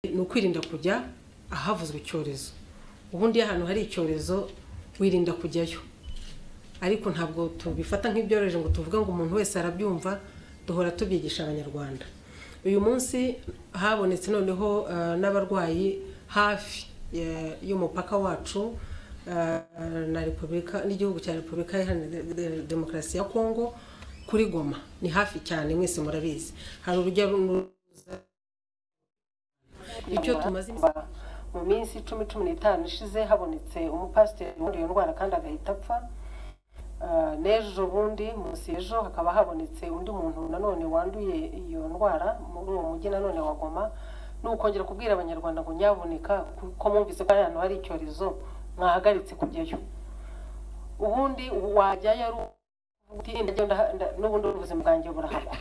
ni ukwirinda kujya ahavuzwe icyorezo ubundi iyo ahantu hari icyorezo wirinda kujyayo ariko ntabwo tubifata nk'ibyoroheje ngo tuvuge ngo umuntu wese arabyumva duhora tubyigisha abanyarwanda uyu munsi habonetse noneho eh, n'abarwayi hafi eh, y'umupaka wacu eh, na repubulika n'igihugu cya repubulika iharanira de- demokarasi ya kongo kuri goma ni hafi cyane mwese murabizi hari urujya n'uruza icyo tumaze iminsi- mu minsi icumi cumi n'itanu ishize habonetse umupasiteri wuriye ndwara kandi agahita apfa Ah, n'ejo bundi munsi ejo hakaba habonetse undi muntu nanone wanduye iyo ndwara muri uwo mujyi nanone wa Goma ni ukongera kubwira abanyarwanda ngo nyaboneka kuko mwumvise ko hari ahantu hari icyorezo mwahagaritse kujyayo ubundi wajyayo ari uti ndajya ndaha- nda- n'ubundi ubuzima bwanjye burahagwa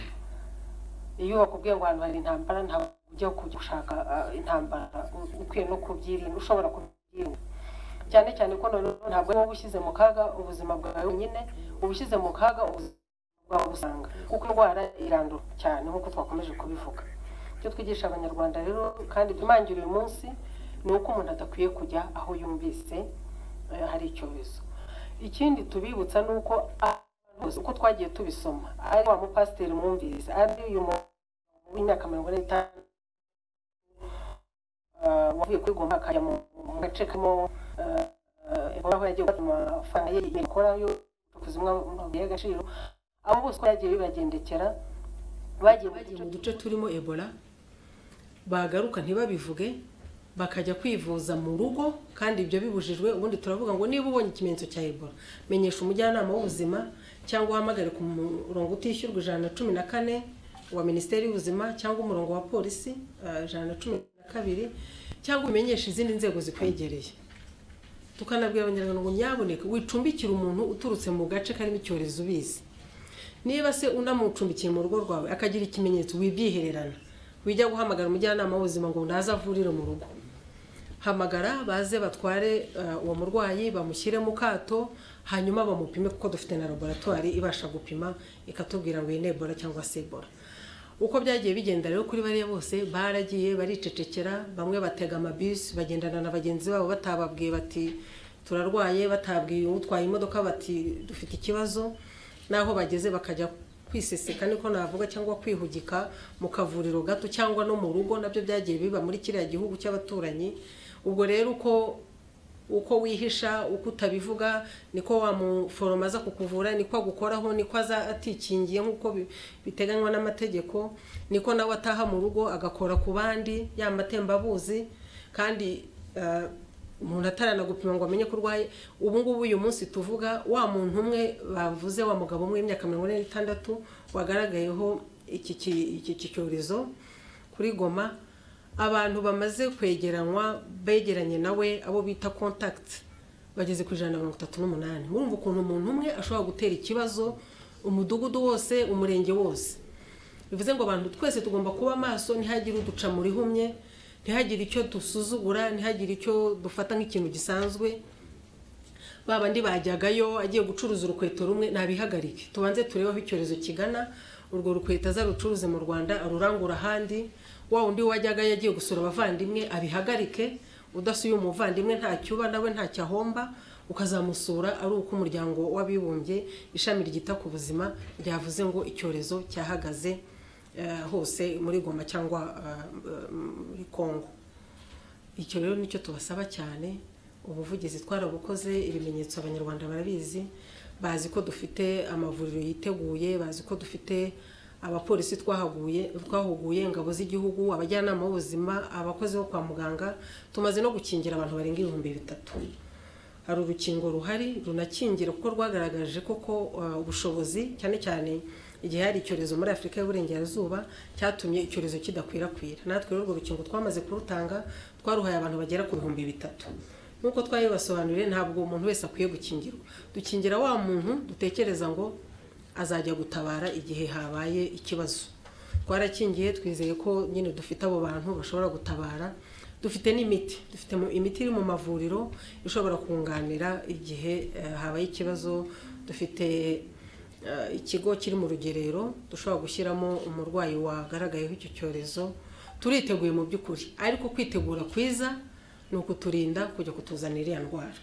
iyo bakubwiye ngo ahantu hari intambara ntabwo ujya kujya gushaka ah, intambara U- ukwiye no kubyirinda ushobora kubyirinda cyane cyane ko noneho ntabwo wowe ushyize mu kaga ubuzima bwawe wenyine uba ushyize mu kaga ubuzima bwawe usanga kuko indwara irandura cyane nk'uko twakomeje kubivuga icyo twigisha abanyarwanda rero kandi tumangira uyu munsi ni uko umuntu adakwiye kujya aho yumvise eh, hari icyorezo ikindi tubibutsa ni uko abantu bose uko twagiye tubisoma ari wa mupasiteri mwumvise ari uyu mu w'imyaka mirongo ine n'itanu ah, wavuye kuri goma akajya mu mu gace karimo ebola aho yagiye gufata amafaranga ye yakora yo kuzimwa amabuye y'agaciro abo bose uko yagiye bibagendekera bagiye bagiye mu duce turimo ebola bagaruka ntibabivuge bakajya kwivuza mu rugo kandi ibyo bibujijwe ubundi turavuga ngo niba ubonye ikimenyetso cya ebola menyesha umujyanama w'ubuzima cyangwa uhamagare ku murongo utishyurwa ijana na cumi na kane wa minisiteri y'ubuzima cyangwa umurongo wa polisi eh, ijana na cumi na kabiri cyangwa umenyeshe izindi nzego zikwegereye tukanabwira abanyarwanda ngo nyaboneka wicumbikira umuntu uturutse mu gace karimo icyorezo ubizi niba se unamucumbikiye mu rugo rwawe akagira ikimenyetso wibyihererana wijya guhamagara umujyanama w'ubuzima ngo naze avurire mu rugo hamagara baze batware eh, uwo murwayi bamushyire mu kato hanyuma bamupime kuko dufite na laboratwari ibasha gupima ikatubwira ngo iyi ni ebola cyangwa se ebola uko byagiye bigenda rero kuri bariya bose baragiye baricecekera bamwe batega amabisi bagendana na bagenzi babo batababwiye bati turarwaye batabwiye utwaye imodoka bati dufite ikibazo n'aho bageze bakajya kwiseseka niko navuga cyangwa kwihugika mu kavuriro gato cyangwa no mu rugo nabyo byagiye biba muri kiriya gihugu cy'abaturanyi ubwo rero uko uko wihisha uko utabivuga niko wamuforoma aza kukuvura niko agukoraho niko aza atikingiye nk'uko bi- biteganywa n'amategeko niko nawe ataha mu rugo agakora ku bandi ya matembabuzi kandi eh, umuntu ataranagupima ngo amenye ko urwaye ubu ngubu uyu munsi tuvuga wa muntu umwe bavuze wa mugabo umwe w'imyaka mirongo ine n'itandatu wagaragayeho iki ki- iki- iki cyorezo kuri goma abantu bamaze kwegeranywa begeranye nawe abo bita contact bageze ku ijana na mirongo itatu n'umunani murumva ukuntu umuntu umwe ashobora gutera ikibazo umudugudu wose umurenge wose bivuze ngo abantu twese tugomba kuba maso ntihagire uduca mu rihumye ntihagire icyo dusuzugura ntihagire icyo dufata nk'ikintu gisanzwe ba bandi bajyagayo agiye gucuruza urukweto rumwe nabihagarike tubanze turebe aho icyorezo kigana urwo rukweto azarucuruze mu rwanda arurangura ahandi wa undi wajyagayo agiye gusura abavandimwe abihagarike udasuye umuvandimwe ntacyo uba nawe ntacyo ahomba ukazamusura ari uko umuryango w'abibumbye ishami ryita ku buzima ryavuze ngo icyorezo cyahagaze eh, hose muri goma cyangwa eh, eh, muri kongo icyo rero nicyo tubasaba cyane ubuvugizi twarabukoze ibimenyetso abanyarwanda barabizi bazi ko dufite amavuriro yiteguye bazi ko dufite abapolisi twahaguye twahuguye ingabo z'igihugu abajyanama b'ubuzima abakozi bo kwa muganga tumaze no gukingira abantu barenga ibihumbi bitatu hari urukingo ruhari runakingira kuko rwagaragaje koko uh, ubushobozi cyane cyane igihe hari icyorezo muri afurika y'uburengerazuba cyatumye icyorezo kidakwirakwira natwe rero urwo rukingo twamaze kurutanga twaruhaye abantu bagera ku bihumbi bitatu nk'uko twabibasobanuriye ntabwo umuntu wese akwiye gukingirwa dukingira wa muntu dutekereza ngo azajya gutabara igihe habaye ikibazo twarakingiye twizeye ko nyine dufite abo bantu bashobora gutabara dufite n'imiti dufite mu- imiti iri mu mavuriro ishobora kunganira igihe eh, habaye ikibazo dufite eh, ikigo kiri mu rugerero dushobora gushyiramo umurwayi wagaragayeho icyo cyorezo turiteguye mu by'ukuri ariko kwitegura kwiza ni ukuturinda kujya kutuzanira iriya ndwara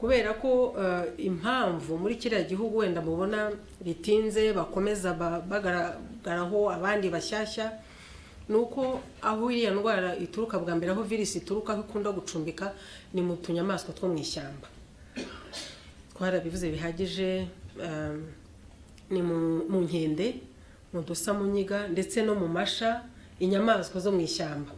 kubera ko eh, impamvu muri kiriya gihugu wenda mubona bitinze bakomeza ba- bagaragaraho abandi bashyashya ni uko aho iriya ndwara ituruka bwa mbere aho virusi ituruka aho ikunda gucumbika ni mu tunyamaswa two mu ishyamba twarabivuze bihagije um, ni mu- mu nkende mu dusamunyiga ndetse no mu masha inyamaswa zo mu ishyamba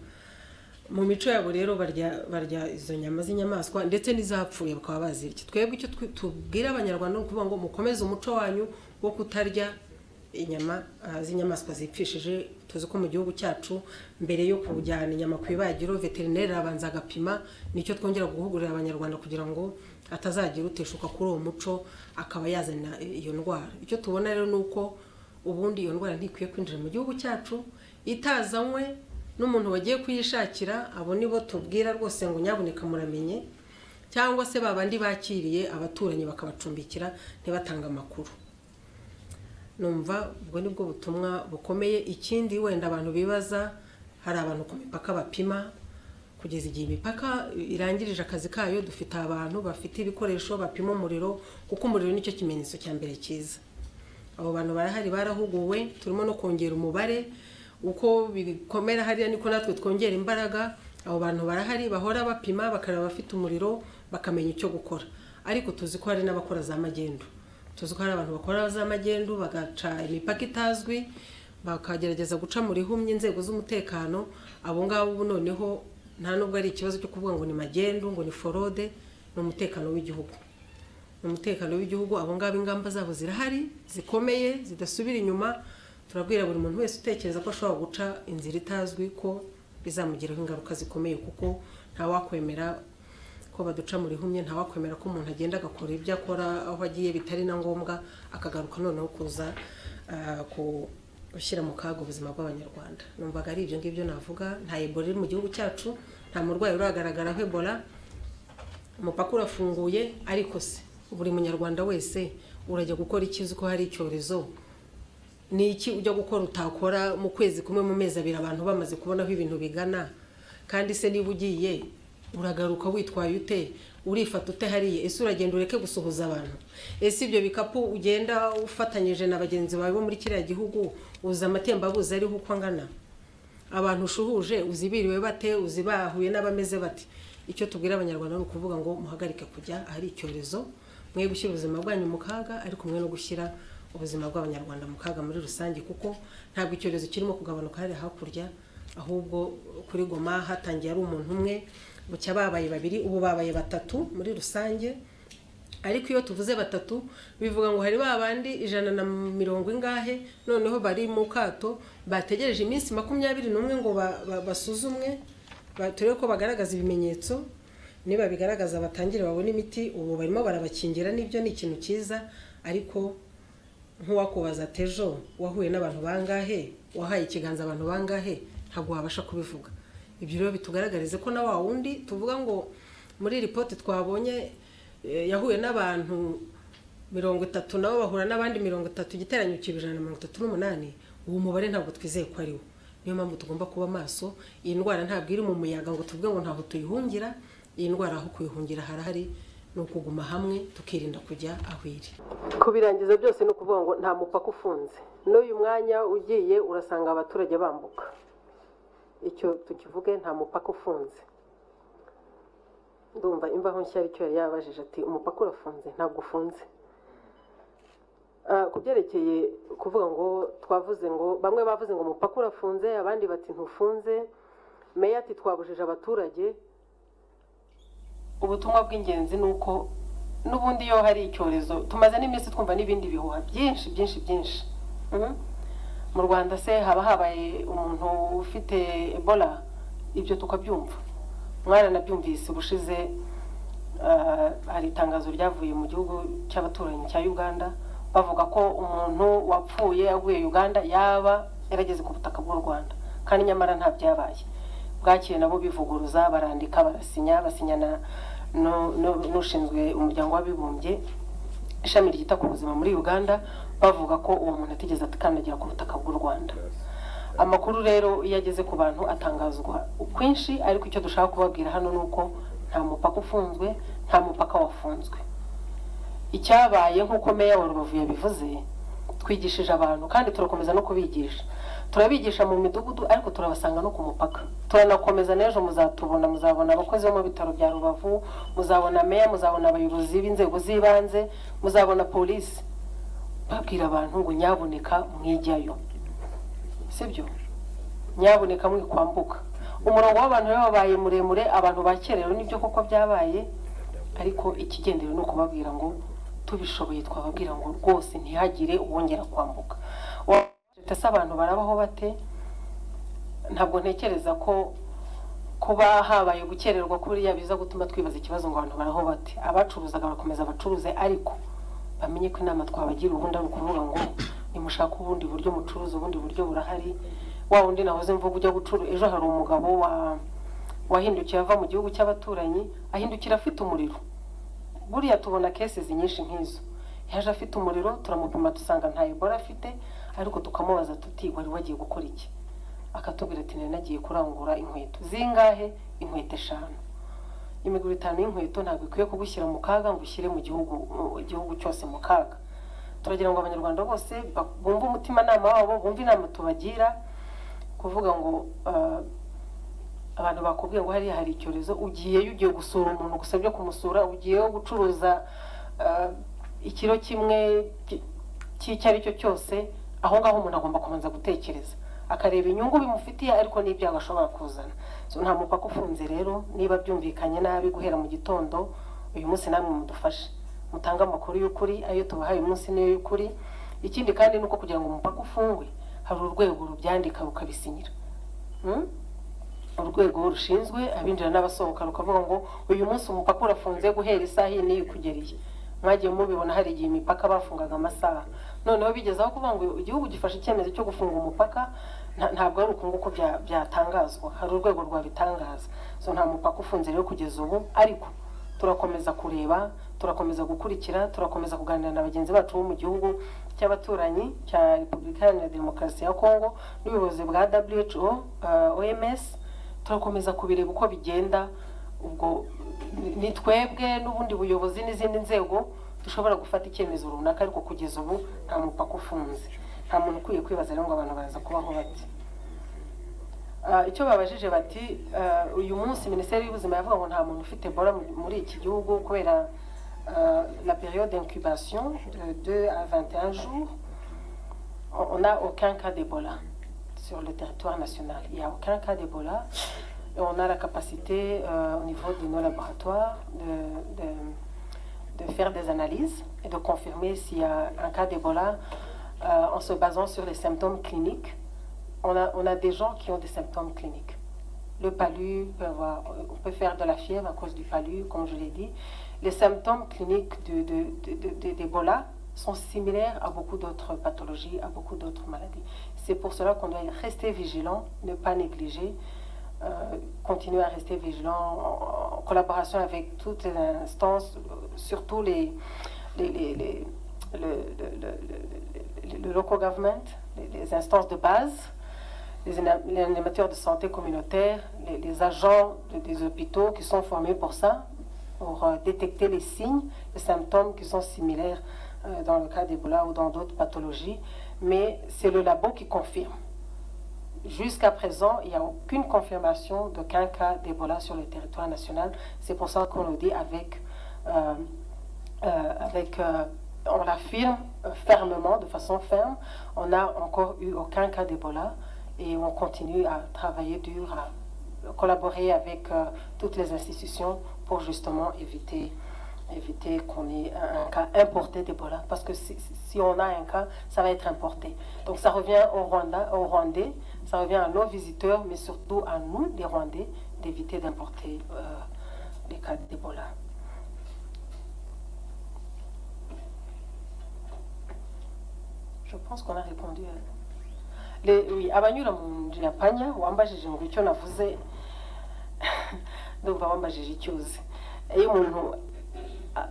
mu mico yabo rero barya barya izo nyama z'inyamaswa ndetse n'izapfuye bakaba bazirya twebwe icyo twi- tubwira abanyarwanda ni ukuvuga ngo mukomeze umuco wanyu wo kutarya inyama ah, z'inyamaswa zipfishije tuzi ko mu gihugu cyacu mbere yo kujyana inyama ku ibagiro veterineri arabanza agapima nicyo twongera guhugurira abanyarwanda kugira ngo atazagira uteshuka kuri uwo muco akaba yazana iyo ndwara icyo tubona rero ni uko ubundi iyo ndwara ntikwiye kwinjira mu gihugu cyacu itazanywe n'umuntu wagiye kuyishakira abo nibo tubwira rwose ngo nyabuneka muramenye cyangwa se babandi bakiriye abaturanyi bakabacumbikira ntibatange amakuru numva ubwo ni bwo butumwa bukomeye ikindi wenda abantu bibaza hari abantu ku mipaka bapima kugeza igihe imipaka irangirije akazi kayo dufite abantu bafite ibikoresho bapima umuriro kuko umuriro nicyo kimenyetso cya mbere cyiza abo bantu barahari barahuguwe turimo no kongera umubare uko bikomera hariya niko natwe twongera imbaraga abo bantu barahari bahora bapima bakareba abafite umuriro bakamenya icyo gukora ariko tuzi ko hari n'abakora za magendu tuzi ko hari abantu bakora za magendu bagaca imipaka itazwi bakagerageza guca mu rihumye inzego z'umutekano abo ngabo ubu noneho nta nubwo ari ikibazo cyo kuvuga ngo ni magendu ngo ni forode ni umutekano w'igihugu mu mutekano w'igihugu abo ngabo ingamba zabo zirahari zikomeye zidasubira inyuma turabwira buri muntu wese utekereza ko ashobora guca inzira itazwi ko bizamugiraho ingaruka zikomeye kuko ntawakwemera ko baduca mu rihumye ntawakwemera ko umuntu agenda agakora ibyo akora aho agiye bitari na ngombwa akagaruka noneho kuza ah, ku- gushyira mu kaga ubuzima bw'abanyarwanda numvaga ari ibyo ngibyo navuga nta ebola iri mu gihugu cyacu nta murwayi uragaragaraho ebola umupaka urafunguye ariko se buri munyarwanda wese urajya gukora iki uzi ko hari icyorezo ni iki ujya gukora utakora mu kwezi kumwe mu mezi abiri abantu bamaze kubona aho ibintu bigana kandi se niba ugiye uragaruka witwaye ute urifata ute hariya ese uragenda ureke gusuhuza abantu ese ibyo bikapu ugenda ufatanyije na bagenzi bawe bo muri kiriya gihugu uza amatembabuzi ariho uko angana abantu ushuhuje uzibiriwe bate uzibahuye n'abameze bate icyo tubwira abanyarwanda ni ukuvuga ngo muhagarike kujya ahari icyorezo mwe gushyira ubuzima bwanyu mu kaga ariko mwe no gushyira ubuzima bw'abanyarwanda mu kaga muri rusange kuko ntabwo icyorezo kirimo kugabanuka hariya hakurya ahubwo kuri goma hatangiye ari umuntu umwe bucya babaye babiri ubu babaye batatu muri rusange ariko iyo tuvuze batatu bivuga ngo hari ba bandi ijana na mirongo ingahe noneho bari mu kato bategereje iminsi makumyabiri n'umwe ngo ba- ba- basuzumwe ba- turebe ko bagaragaza ibimenyetso niba bigaragaza batangire babone imiti ubu barimo barabakingira n'ibyo ni ikintu cyiza ariko nk'uwakubaza ati ejo wahuye n'abantu bangahe wahaye ikiganza abantu bangahe ntabwo wabasha kubivuga ibyo rero bitugaragarize ko na wa wundi tuvuga ngo muri ripoti twabonye eh, yahuye n'abantu mirongo itatu nabo bahura n'abandi mirongo itatu igiteranyo kiba ijana na mirongo itatu n'umunani uwo mubare ntabwo twizeye ko ari wo niyo mpamvu tugomba kuba maso iyi ndwara ntabwo iri mu muyaga ngo tuvuge ngo ntaho tuyihungira iyi ndwara aho kuyihungira harahari ni ukuguma hamwe tukirinda kujya aho iri kubirangiza byose ni ukuvuga ngo nta mupaka ufunze n'uyu mwanya ugiye urasanga abaturage bambuka icyo tukivuge nta mupaka ufunze ndumva imvaho nshya aricyo yari yabajije ati umupaka urafunze ntabwo ufunze Ah, ku byerekeye kuvuga ngo twavuze ngo bamwe bavuze ngo umupaka urafunze abandi bati ntufunze meya ati twabujije abaturage ubutumwa bw'ingenzi ni uko n'ubundi iyo hari icyorezo tumaze n'iminsi twumva n'ibindi bihuha byinshi byinshi byinshi Mhm. mu rwanda se haba habaye umuntu ufite ebola ibyo tukabyumva mwaranabyumvise ubushize ah, hari itangazo ryavuye mu gihugu cy'abaturanyi cya uganda bavuga ko umuntu wapfuye aguye uganda yaba yarageze ku butaka bw'u rwanda kandi nyamara nta byabaye bwakeye nabo bivuguruza barandika barasinya basinyana n'ushinzwe umuryango w'abibumbye ishami ryita ku buzima muri uganda bavuga ko uwo muntu atigeze akandagira ku butaka bw'u rwanda amakuru rero iyo ageze ku bantu atangazwa kwinshi ariko icyo dushaka kubabwira hano ni uko nta mupaka ufunzwe nta mupaka wafunzwe icyabaye nk'uko meya wa rubavu yabivuze twigishije abantu kandi turakomeza no kubigisha turabigisha mu midugudu ariko turabasanga no ku mupaka turanakomeza n'ejo muzatubona muzabona abakozi bo mu bitaro bya rubavu muzabona meya muzabona abayobozi b'inzego z'ibanze muzabona polisi babwira abantu ngo nyaboneka mwijyayo sibyo nyaboneka mwikwambuka umurongo w'abantu rero wabaye muremure abantu bakerewe nibyo koko byabaye ariko ikigendewe ni ukubabwira ngo tubishoboye twababwira ngo rwose ntihagire uwongera kwambuka ese abantu barabaho bate ntabwo ntekereza ko kuba habaye gukererwa kuriya biza gutuma twibaza ikibazo ngo abantu baraho bate abacuruzaga barakomeza bacuruze ariko bamenye ko inama twabagira ubundi ari ukuvuga ngo nimushake ubundi buryo mucuruza ubundi buryo burahari wa wundi nahoze mvuga ujya gucuruza ejo hari umugabo wa wahindukiye ava mu gihugu cy'abaturanyi ahindukira afite umuriro buriya tubona kesizi nyinshi nk'izo yaje afite umuriro turamupima dusanga nta ebola afite ariko tukamubaza tuti wari wagiye gukora iki akatubwira ati nari nagiye kurangura inkweto zingahe inkweto eshanu imiguru itanu y'inkweto ntabwo ikwiye kugushyira mu kaga ngo ushyire mu gihugu mu gihugu cyose mu kaga turagira ngo abanyarwanda bose ba- bumve umutimanama wabo bumve inama tubagira kuvuga ngo ah, abantu bakubwiye ngo hariya hari icyorezo ugiyeyo ugiye gusura umuntu gusabye kumusura ugiyeyo gucuruza ah, ikiro kimwe ki- cy'icyo ari cyo cyose aho ngaho umuntu agomba kubanza gutekereza akareba inyungu bimufitiye ariko n'ibyago ashobora kuzana so nta mupaka ufunze rero niba byumvikanye nabi guhera mu gitondo uyu munsi namwe mudufashe mutange amakuru y'ukuri ayo tubahaye uyu munsi niyo y'ukuri ikindi kandi ni uko kugira ngo umupaka ufungwe hari urwego rubyandika rukabisinyira Hmm? urwego rushinzwe abinjira n'abasohoka rukavuga ngo uyu munsi umupaka urafunze guhera isaha iyi n'iyi kugera iyi mwagiye mubibona hari igihe imipaka bafungaga amasaha noneho bigezaho kuvuga ngo igihugu gifashe icyemezo cyo gufunga umupaka nta- ntabwo ari uku nguku bya- byatangazwa hari urwego rwabitangaza so nta mupaka ufunze rero kugeza ubu ariko turakomeza kureba turakomeza gukurikira turakomeza kuganira na bagenzi bacu bo mu gihugu cy'abaturanyi cya repubulika iharanira demokarasi ya kongo n'ubuyobozi bwa who uh, oms turakomeza kubireba uko bigenda ubwo ni- ni twebwe n'ubundi buyobozi n'izindi nzego dushobora gufata icyemezo runaka ariko kugeza ubu nta mupaka ufunze nta muntu ukwiye kwibaza rero ngo abantu baraza kubaho bati Ah, icyo babajije bati ah, uyu munsi minisiteri y'ubuzima yavuga ngo nta muntu ufite ebola mu- muri iki gihugu kubera ah, la période d'incubation de 2 à 21 jours on on a aucun cas d'Ebola sur le territoire national. Il n'y a aucun cas d'Ebola. Et on a la capacité euh, au niveau de nos laboratoires de, de- de faire des analyses et de confirmer s'il y a un cas d'Ebola euh, en se basant sur les symptômes cliniques. On a, on a des gens qui ont des symptômes cliniques. Le palu, peut avoir- on peut faire de la fièvre à cause du palu, comme je l'ai dit. Les symptômes cliniques de- de- de- de- d'Ebola sont similaires à beaucoup d'autres pathologies, à beaucoup d'autres maladies. C'est pour cela qu'on doit rester vigilant, ne pas négliger, euh, continuer à rester vigilant en, en collaboration avec toutes les instances, euh, surtout les, les, les- les- le, le- le- le- le- le local government, les- les instances de base les ana- les animateurs de santé communautaire, les, les agents de- des hôpitaux qui sont formés pour ça, pour euh, détecter les signes, les symptômes qui sont similaires euh, dans le cas d'Ebola ou dans d'autres pathologies. Mais c'est le labo qui confirme. Jusqu'à présent, il n'y a aucune confirmation d'aucun cas d'Ebola sur le territoire national. C'est pour ça qu'on le dit avec, euh, euh, avec euh, on l'affirme euh, fermement, de façon ferme. On n'a encore eu aucun cas d'Ebola et on continue à travailler dur, à collaborer avec euh, toutes les institutions pour justement éviter, éviter qu'on ait un, un cas importé d'Ebola. Parce que si, si on a un cas, ça va être importé. Donc ça revient au Rwanda, aux Rwandais, ça revient à nos visiteurs, mais surtout à nous, les Rwandais, d'éviter d'importer euh, les cas d'Ebola. Je pense qu'on a répondu à... Le, oui, abanyura mu nzira panya wambajije ngo icyo navuze ndumva wambajije icyo uzi iyo umuntu a-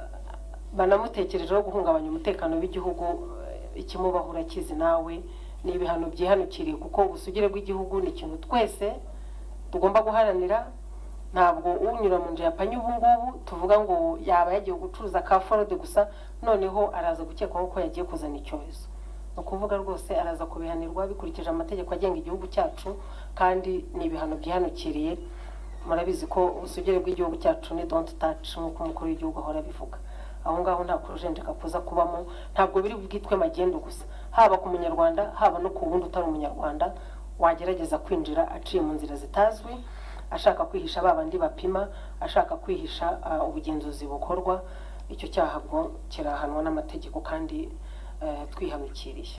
banamutekerejeho guhungabanya umutekano w'igihugu eh, ikimubaho urakizi nawe ni ibihano byihanukiriye kuko ubusugire bw'igihugu ni ikintu twese tugomba guharanira ntabwo unyura mu nzu yapanye ubu ngubu tuvuga ngo yaba yagiye gucuruza ka forode gusa noneho araza gukekwaho ko yagiye kuzana icyorezo ni ukuvuga rwose araza kubihanirwa bikurikije amategeko agenga igihugu cyacu kandi ni ibihano byihanukiriye murabizi ko ubusugire bw'igihugu cyacu ni donti taci nk'uko umukuru w'igihugu ahora abivuga aho ngaho nta kujenjeka kuza kubamo ntabwo biri bwitwe magendu gusa haba ku munyarwanda haba no ku wundi utari umunyarwanda wagerageza kwinjira aciye mu nzira zitazwi ashaka kwihisha ba bandi bapima ashaka kwihisha ubugenzuzi bukorwa icyo cyaha bwo kirahanwa n'amategeko kandi twihanukiriye